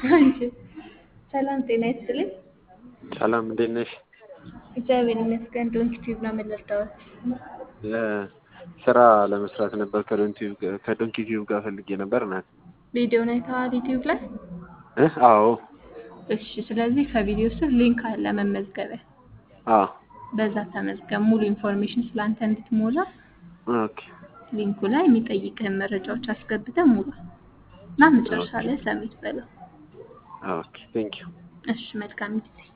አንቺ ሰላም ጤና ይስጥልኝ። ሰላም እንዴት ነሽ? እግዚአብሔር ይመስገን። ዶንኪ ቲዩብ ነው የምንረዳዎት። ስራ ለመስራት ነበር ከዶንኪ ቲዩብ ጋር ፈልጌ ነበር እናት። ቪዲዮን አይተዋል ዩቲዩብ ላይ? እ አዎ እሺ። ስለዚህ ከቪዲዮ ስር ሊንክ አለ መመዝገቢያ። አዎ በዛ ተመዝገብ። ሙሉ ኢንፎርሜሽን ስለአንተ እንድትሞላ ኦኬ ሊንኩ ላይ የሚጠይቅህን መረጃዎች አስገብተህ ሙላ እና መጨረሻ ላይ ሰሚት በለው። ኦኬ ቴንክ ዩ እሺ። መልካም ጊዜ